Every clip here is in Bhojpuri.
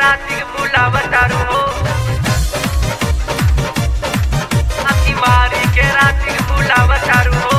राती बुलावतारू हो आखी मारी के राती बुलावतारू हो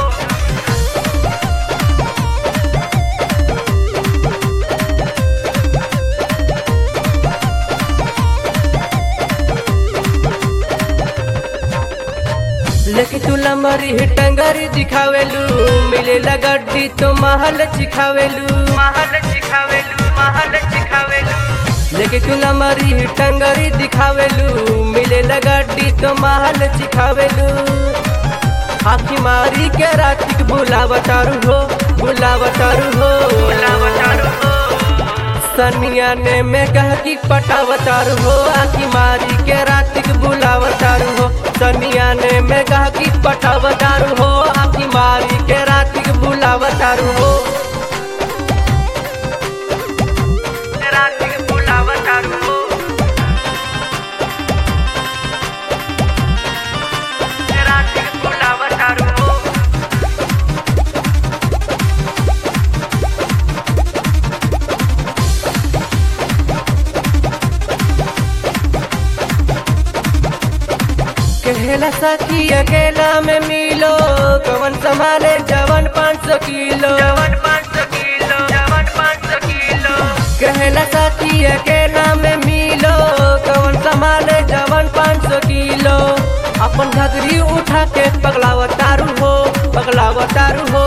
लेके तू लंबरी टंगरी दिखावेलू मिले लगड्डी तो महल चिखावेलू महल सिखावेलू महल सिखावेलू लेके तू लंबरी टंगरी दिखावेलू मिले लगड्डी तो महल चिखावेलू आखी मारी के रातिक बुलावतारू हो बुलावतारू हो बुलावतारू हो सनिया ने में कह की पटावतारू हो आखी मारी के रातिक बुलावतारू हो सनिया ने में कह की पटावतारू हो आखी मारी के रातिक बुलावतारू हो राती बुलावतारू हो राती बुलावतारू हो कहला सखी अकेला में मिलो कवन संभाले जवन पाँच सौ किलो जवन पाँच सौ किलो जवन पाँच सौ किलो कहला सखी अकेला में मिलो कवन संभाले जवन पाँच सौ किलो अपन घगरी उठा के पगलावतारू हो पगलावतारू हो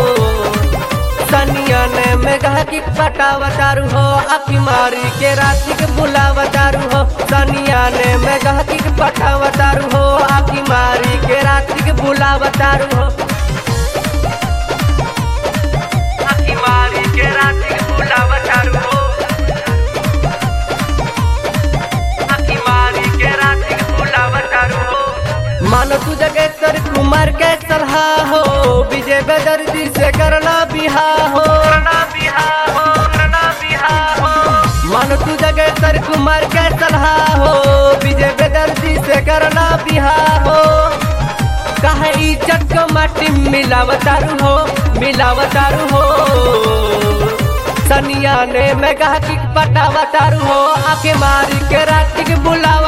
सनिया ने में कहा कि पटावतारू हो अखी मारी के राती के बुलावतारू हो सनिया ने में कहा कि पटावतारू हो अखी मारी के राती के बुलावतारू हो आखी मारी के राती बुलावतारू हो आखी मारी के राती बुलावतारू हो मानो तू जगह सर कुमार के सलाह हो विजय बदर्दी से करना बिहा हो करना बिहार हो करना बिहार हो मानो तू जगह सर कुमार के सलाह हो विजय बदर्दी से करना बिहा हो कहे इज्जत को माटी मिलावतारू हो मिलावतारू हो सनिया ने मैं कहा कि पटावतारू हो आके मारी के राती के बुलाव